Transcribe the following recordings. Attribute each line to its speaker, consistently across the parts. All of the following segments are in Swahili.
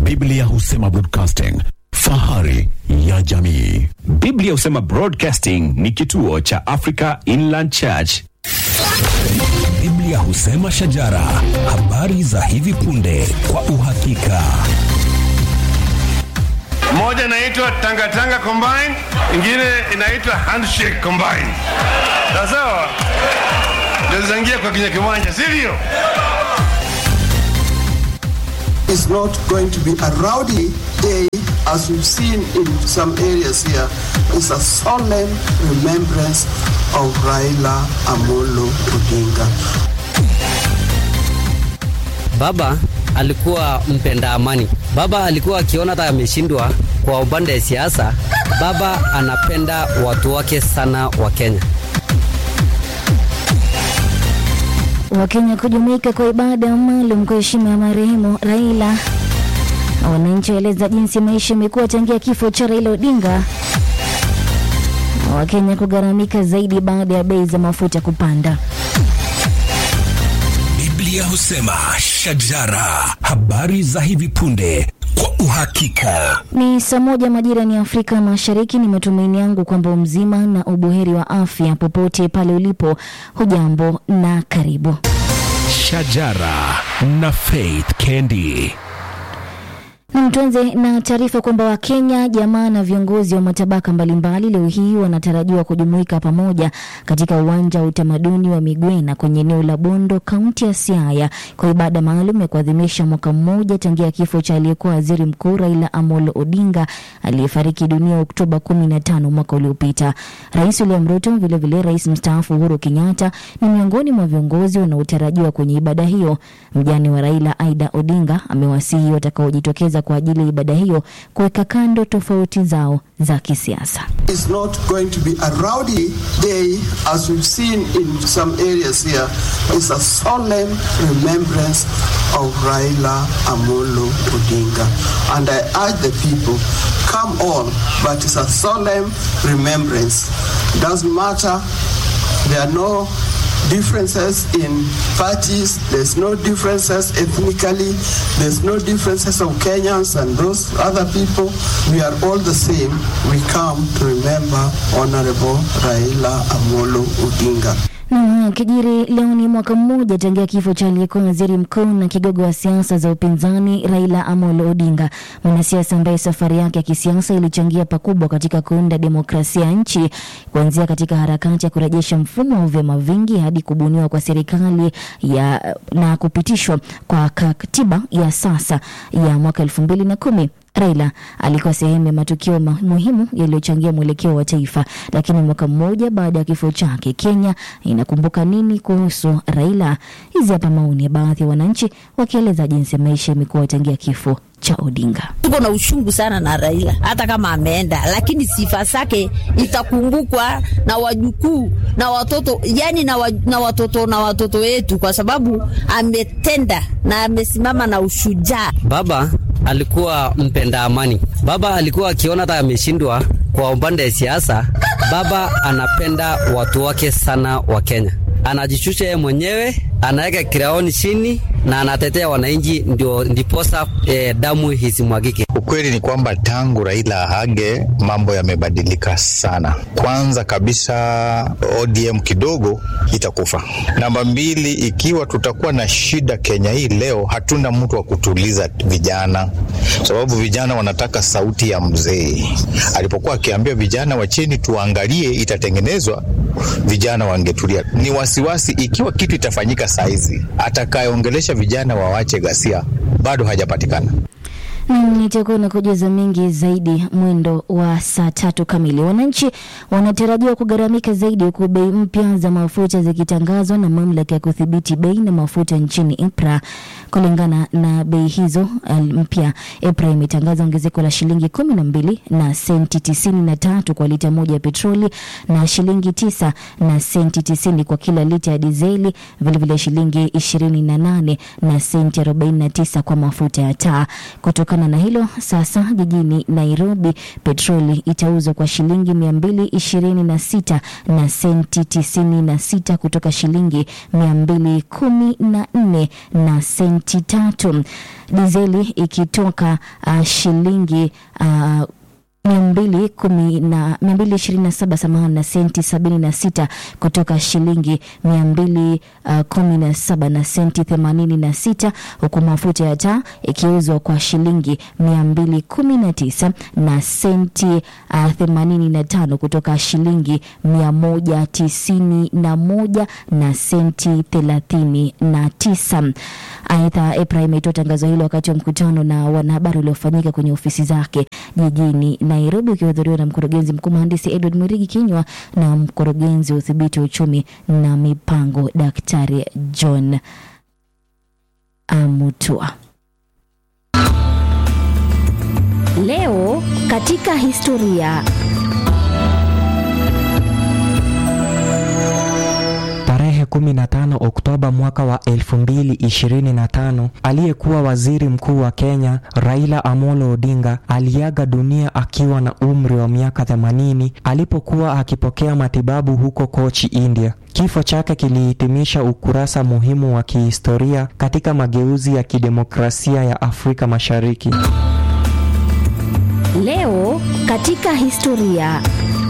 Speaker 1: Biblia husema broadcasting, fahari ya jamii.
Speaker 2: Biblia husema Broadcasting ni kituo cha Africa Inland Church.
Speaker 3: Biblia husema shajara, habari za hivi punde kwa uhakika.
Speaker 4: Moja inaitwa Tangatanga Combine, ingine inaitwa Handshake Combine. Sawa sawa, ndio zinaingia kwa kinya kiwanja, sivyo?
Speaker 5: is not going to be a rowdy day as we've seen in some areas here. It's a solemn remembrance of Raila Amolo Odinga.
Speaker 6: Baba alikuwa mpenda amani. Baba alikuwa akiona hata ameshindwa kwa upande wa siasa, baba anapenda watu wake sana wa Kenya.
Speaker 7: Wakenya kujumuika kwa ibada maalum kwa heshima ya marehemu Raila. Wananchi waeleza jinsi maisha imekuwa tangia kifo cha Raila Odinga. Wakenya kugharamika zaidi baada ya bei za mafuta kupanda.
Speaker 3: Biblia husema shajara, habari za hivi punde kwa uhakika.
Speaker 7: Ni saa moja majira ni Afrika Mashariki. Ni matumaini yangu kwamba mzima na ubuheri wa afya popote pale ulipo. Hujambo na karibu.
Speaker 3: Shajara na Faith Kendi.
Speaker 7: Na tuanze na taarifa kwamba Wakenya, jamaa na viongozi wa matabaka mbalimbali leo hii wanatarajiwa kujumuika pamoja katika uwanja wa utamaduni wa Migwena kwenye eneo la Bondo, kaunti ya Siaya kwa ibada maalum ya kuadhimisha mwaka mmoja tangia kifo cha aliyekuwa waziri mkuu Raila Amolo Odinga aliyefariki dunia Oktoba 15 mwaka uliopita. Rais William Ruto, vilevile rais mstaafu Uhuru Kenyatta ni miongoni mwa viongozi wanaotarajiwa kwenye ibada hiyo. Mjane wa Raila Aida Odinga amewasihi watakaojitokeza kwa ajili ya ibada hiyo kuweka kando tofauti zao za kisiasa.
Speaker 5: It's not going to be a rowdy day as we've seen in some areas here. It's a solemn remembrance of Raila Amolo Odinga. And I urge the people, come on, but it's a solemn remembrance. Doesn't matter, there are no differences in parties, there's no differences ethnically, there's no differences of Kenyans and those other people. We are all the same. We come to remember Honorable Raila Amolo Odinga.
Speaker 7: Na kijiri leo ni mwaka mmoja tangia kifo cha aliyekuwa waziri mkuu na kigogo wa siasa za upinzani Raila Amolo Odinga, mwanasiasa ambaye safari yake ya kisiasa ilichangia pakubwa katika kuunda demokrasia ya nchi, kuanzia katika harakati ya kurejesha mfumo wa vyama vingi hadi kubuniwa kwa serikali ya na kupitishwa kwa katiba ya sasa ya mwaka elfu mbili na kumi. Raila alikuwa sehemu ya matukio ma- muhimu yaliyochangia mwelekeo wa taifa. Lakini mwaka mmoja baada ya kifo chake, Kenya inakumbuka nini kuhusu Raila? Hizi hapa maoni ya baadhi ya wananchi wakieleza jinsi maisha imekuwa tangia kifo cha Odinga.
Speaker 8: tuko na ushungu sana na Raila, hata kama ameenda, lakini sifa zake itakumbukwa na wajukuu na watoto, yani na, wa, na watoto na watoto wetu, kwa sababu ametenda na amesimama na ushujaa.
Speaker 6: Baba alikuwa mpenda amani. Baba alikuwa akiona hata ameshindwa kwa upande wa siasa, baba anapenda watu wake sana wa Kenya. Anajishusha yeye mwenyewe, anaweka kiraoni chini na anatetea wananchi, ndio ndiposa eh, damu isimwagike.
Speaker 9: Ukweli ni kwamba tangu Raila ahage mambo yamebadilika sana. Kwanza kabisa ODM kidogo itakufa. Namba mbili, ikiwa tutakuwa na shida Kenya hii leo, hatuna mtu wa kutuliza vijana, sababu vijana wanataka sauti ya mzee. Alipokuwa akiambia vijana wa chini tuangalie itatengenezwa, vijana wangetulia. Ni wasiwasi ikiwa kitu itafanyika saizi, atakayeongelesha vijana wawache ghasia bado hajapatikana.
Speaker 7: Nam, nitakuwa na kujuza mengi zaidi mwendo wa saa tatu kamili. Wananchi wanatarajiwa kugharamika zaidi huku bei mpya za mafuta zikitangazwa na mamlaka ya kudhibiti bei na mafuta nchini EPRA. Kulingana na bei hizo uh, mpya, EPRA imetangaza ongezeko la shilingi kumi na mbili na senti tisini na tatu kwa lita moja ya petroli na shilingi tisa na senti tisini kwa kila lita ya dizeli, vilevile shilingi ishirini na nane na senti arobaini na tisa kwa mafuta ya taa. Kutokana Kutokana na hilo, sasa jijini Nairobi petroli itauzwa kwa shilingi mia mbili ishirini na sita na senti tisini na sita kutoka shilingi mia mbili kumi na nne na senti tatu. Dizeli ikitoka uh, shilingi uh, mia mbili kumi na mia mbili ishirini na saba samahani na senti sabini na sita kutoka shilingi mia mbili uh, kumi na saba na senti themanini na sita huku mafuta ya taa ikiuzwa kwa shilingi mia mbili kumi na tisa na senti uh, themanini na tano kutoka shilingi mia moja tisini na moja na senti thelathini na tisa. Aidha, EPRA imetoa tangazo hilo wakati wa mkutano na wanahabari uliofanyika kwenye ofisi zake jijini Nairobi, ukihudhuriwa na mkurugenzi mkuu mhandisi Edward Mwirigi Kinywa na mkurugenzi wa udhibiti wa uchumi na mipango Daktari John Amutua.
Speaker 10: Leo katika historia.
Speaker 11: Tarehe 15 Oktoba mwaka wa 2025, aliyekuwa waziri mkuu wa Kenya Raila Amolo Odinga aliaga dunia akiwa na umri wa miaka 80 alipokuwa akipokea matibabu huko Kochi, India. Kifo chake kilihitimisha ukurasa muhimu wa kihistoria katika mageuzi ya kidemokrasia ya Afrika Mashariki.
Speaker 10: Leo katika historia.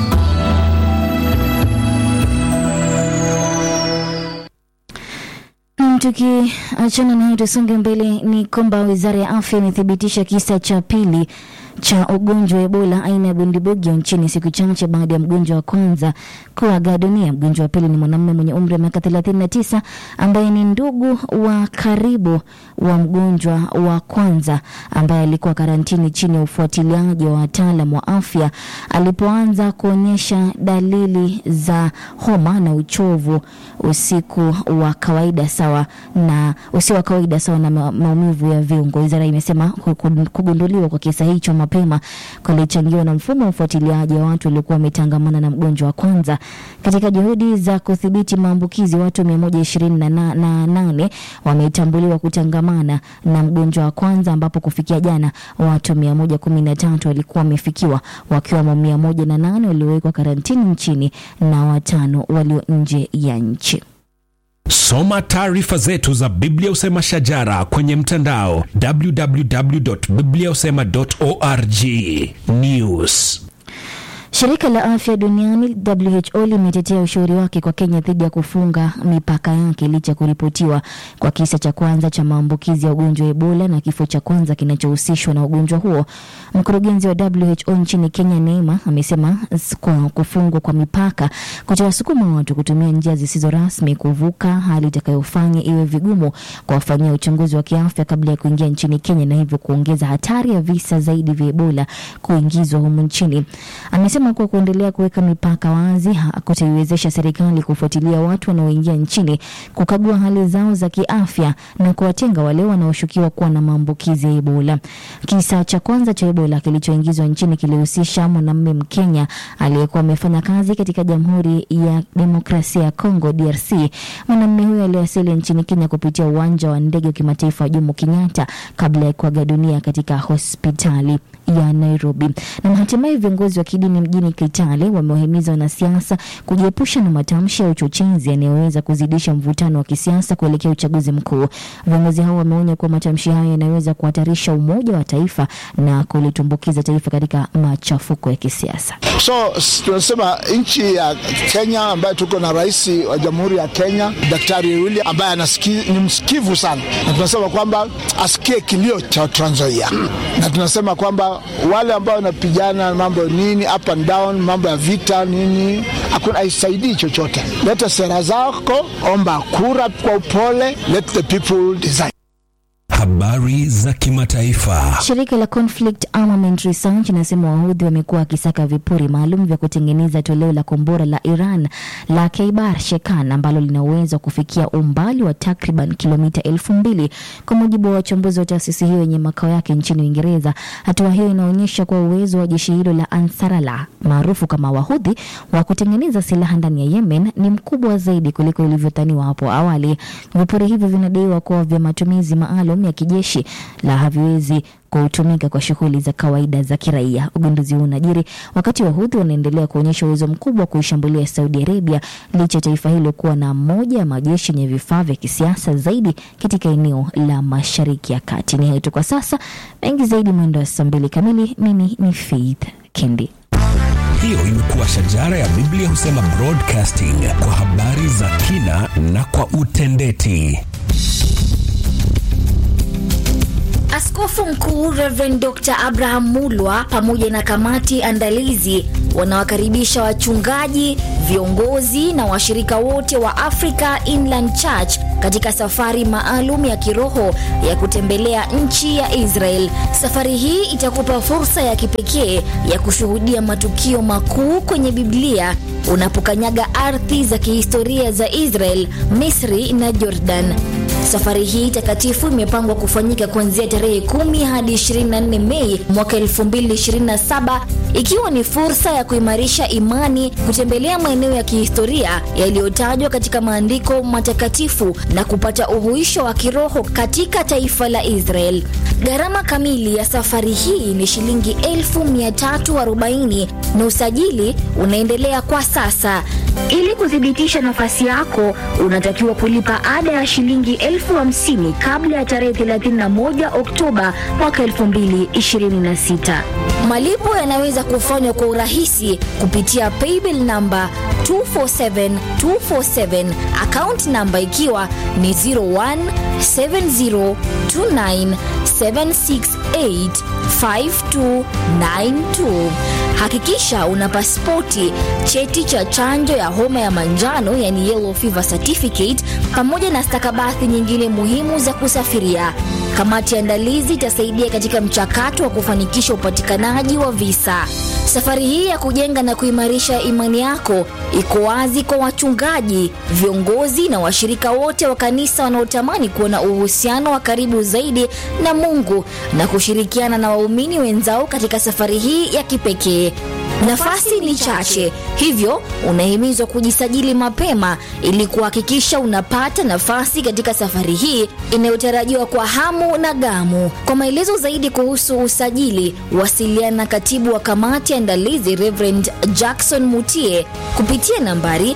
Speaker 7: Tukiachana na hiyo tusonge mbele, ni kwamba wizara ya afya imethibitisha kisa cha pili cha ugonjwa wa Ebola aina ya bundibugyo nchini siku chache baada ya mgonjwa wa kwanza kuaga dunia. Mgonjwa wa pili ni mwanamume mwenye umri wa miaka 39 ambaye ni ndugu wa karibu wa mgonjwa wa kwanza ambaye alikuwa karantini chini ya ufuatiliaji wa wataalam wa afya alipoanza kuonyesha dalili za homa na uchovu usiku wa kawaida sawa na usio wa kawaida sawa na ma- maumivu ya viungo. Wizara imesema ku- ku- kugunduliwa kwa kisa hicho mapema kulichangiwa na mfumo wa ufuatiliaji wa watu waliokuwa wametangamana na mgonjwa wa kwanza. Katika juhudi za kudhibiti maambukizi, watu 128 wametambuliwa kutangamana na mgonjwa wa kwanza, ambapo kufikia jana watu 113 walikuwa wamefikiwa, wakiwemo 108 waliowekwa karantini nchini na watano walio nje ya nchi.
Speaker 3: Soma taarifa zetu za Biblia Usema Shajara kwenye mtandao www.bibliausema.org. News.
Speaker 7: Shirika la afya duniani WHO limetetea ushauri wake kwa Kenya dhidi ya kufunga mipaka yake licha ya kuripotiwa kwa kisa cha kwanza cha maambukizi ya ugonjwa wa Ebola na kifo cha kwanza kinachohusishwa na ugonjwa huo. Mkurugenzi wa WHO nchini Kenya, Neema, amesema s- kwa kufungwa kwa mipaka kutawasukuma watu kutumia njia zisizo rasmi kuvuka, hali itakayofanya iwe vigumu kuwafanyia uchunguzi wa kiafya kabla ya kuingia nchini Kenya na hivyo kuongeza hatari ya visa zaidi vya Ebola kuingizwa humu nchini. Amesema kuwa kuendelea kuweka mipaka wazi hakutaiwezesha serikali kufuatilia watu wanaoingia nchini, kukagua hali zao za kiafya na kuwatenga wale wanaoshukiwa kuwa na maambukizi ya Ebola. Kisa cha kwanza cha Ebola kilichoingizwa nchini kilihusisha mwanamume Mkenya aliyekuwa amefanya kazi katika Jamhuri ya Demokrasia ya Kongo DRC. Mwanamume huyo aliwasili nchini Kenya kupitia uwanja wa ndege wa kimataifa wa Jomo Kenyatta kabla ya kuaga dunia katika hospitali ya Nairobi. Na hatimaye viongozi wa kidini mjini Kitale wamewahimiza wanasiasa kujiepusha na matamshi ya uchochezi yanayoweza kuzidisha mvutano wa kisiasa kuelekea uchaguzi mkuu. Viongozi hao wameonya kuwa matamshi hayo yanaweza kuhatarisha umoja wa taifa na kulitumbukiza taifa katika machafuko ya kisiasa.
Speaker 12: So s- tunasema nchi ya Kenya ambayo tuko na rais wa jamhuri ya Kenya Daktari William ambaye anasiki, ni msikivu sana, na tunasema kwamba asikie kilio cha Trans Nzoia, na tunasema kwamba wale ambao wanapigana mambo nini up and down, mambo ya vita nini, hakuna haisaidii chochote. Leta sera zako, omba kura kwa upole, let the people decide.
Speaker 3: Habari za kimataifa.
Speaker 7: Shirika la Conflict Armament Research inasema wahudhi wamekuwa wakisaka vipuri maalum vya kutengeneza toleo la kombora la Iran la Kaibar Shekan ambalo lina uwezo wa kufikia umbali wa takriban kilomita elfu mbili kwa mujibu wa wachambuzi wa taasisi hiyo yenye makao yake nchini Uingereza. Hatua hiyo inaonyesha kuwa uwezo wa jeshi hilo la Ansarallah maarufu kama Wahudhi wa kutengeneza silaha ndani ya Yemen ni mkubwa zaidi kuliko ilivyodhaniwa hapo awali. Vipuri hivyo vinadaiwa kuwa vya matumizi maalum ya kijeshi la haviwezi ambako hutumika kwa shughuli za kawaida za kiraia. Ugunduzi huu unajiri wakati Wahudhi wanaendelea kuonyesha uwezo mkubwa wa kuishambulia Saudi Arabia licha ya taifa hilo kuwa na moja ya majeshi yenye vifaa vya kisiasa zaidi katika eneo la Mashariki ya Kati. Ni hayo tu kwa sasa, mengi zaidi mwendo wa saa mbili kamili. Mimi ni Faith Kendi.
Speaker 3: Hiyo imekuwa shajara ya Biblia husema broadcasting kwa habari za kina na kwa utendeti.
Speaker 10: Askofu Mkuu Reverend Dr. Abraham Mulwa pamoja na kamati andalizi wanawakaribisha wachungaji, viongozi na washirika wote wa Africa Inland Church katika safari maalum ya kiroho ya kutembelea nchi ya Israel. Safari hii itakupa fursa ya kipekee ya kushuhudia matukio makuu kwenye Biblia unapokanyaga ardhi za kihistoria za Israel, Misri na Jordan. Safari hii takatifu imepangwa kufanyika kuanzia tarehe 10 hadi 24 Mei mwaka 2027 ikiwa ni fursa ya kuimarisha imani, kutembelea maeneo ya kihistoria yaliyotajwa katika maandiko matakatifu na kupata uhuisho wa kiroho katika taifa la Israel. Gharama kamili ya safari hii ni shilingi 1340 na usajili unaendelea kwa sasa. Ili kuthibitisha nafasi yako, unatakiwa kulipa ada ya shilingi elfu hamsini kabla ya tarehe 31 Oktoba mwaka 2026. Malipo yanaweza kufanywa kwa urahisi kupitia paybill namba 247247 account namba ikiwa ni 017029768592. Hakikisha una pasipoti, cheti cha chanjo ya homa ya manjano yani yellow fever certificate, pamoja na stakabadhi nyingine muhimu za kusafiria. Kamati ya andalizi itasaidia katika mchakato wa kufanikisha upatikanaji wa visa. Safari hii ya kujenga na kuimarisha imani yako iko wazi kwa wachungaji, viongozi na washirika wote wa kanisa wanaotamani kuwa na uhusiano wa karibu zaidi na Mungu na kushirikiana na waumini wenzao katika safari hii ya kipekee. Nafasi ni chache, hivyo unahimizwa kujisajili mapema ili kuhakikisha unapata nafasi katika safari hii inayotarajiwa kwa hamu na gamu. Kwa maelezo zaidi kuhusu usajili, wasiliana na katibu wa kamati ya andalizi Reverend Jackson Mutie kupitia nambari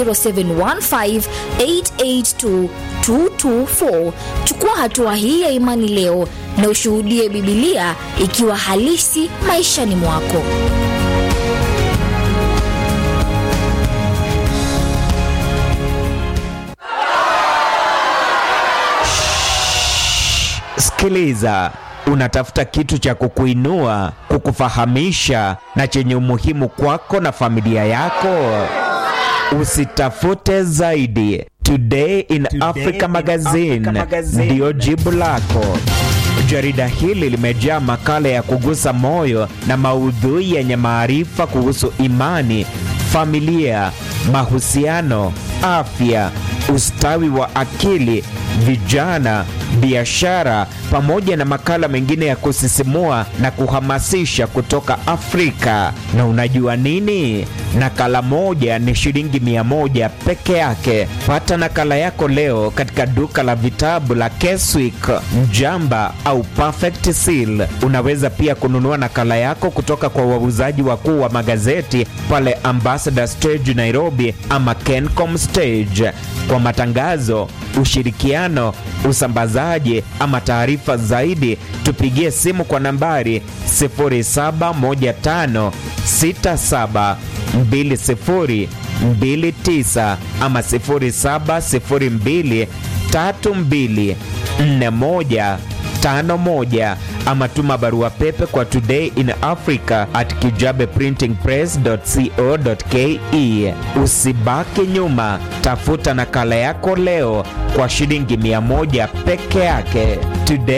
Speaker 10: 0715882224. Chukua hatua hii ya imani leo na ushuhudie Bibilia ikiwa halisi maishani mwako.
Speaker 13: Sikiliza, unatafuta kitu cha kukuinua, kukufahamisha na chenye umuhimu kwako na familia yako? Usitafute zaidi. Today in Africa Magazine ndiyo jibu lako. Jarida hili limejaa makala ya kugusa moyo na maudhui yenye maarifa kuhusu imani, familia, mahusiano, afya, ustawi wa akili, vijana, biashara pamoja na makala mengine ya kusisimua na kuhamasisha kutoka Afrika. Na unajua nini? Nakala moja ni shilingi mia moja peke yake. Pata nakala yako leo katika duka la vitabu la Keswick, Mjamba au Perfect Seal. Unaweza pia kununua nakala yako kutoka kwa wauzaji wakuu wa magazeti pale Ambassador Stage Nairobi ama Kencom Stage. Kwa matangazo, ushirikiano, usambazaji ama taarifa zaidi, tupigie simu kwa nambari 0715672029 ama 0702324151 ama tuma barua pepe kwa today in africa at kijabeprintingpress.co.ke. Usibaki nyuma, tafuta nakala yako leo kwa shilingi mia moja peke yake. Today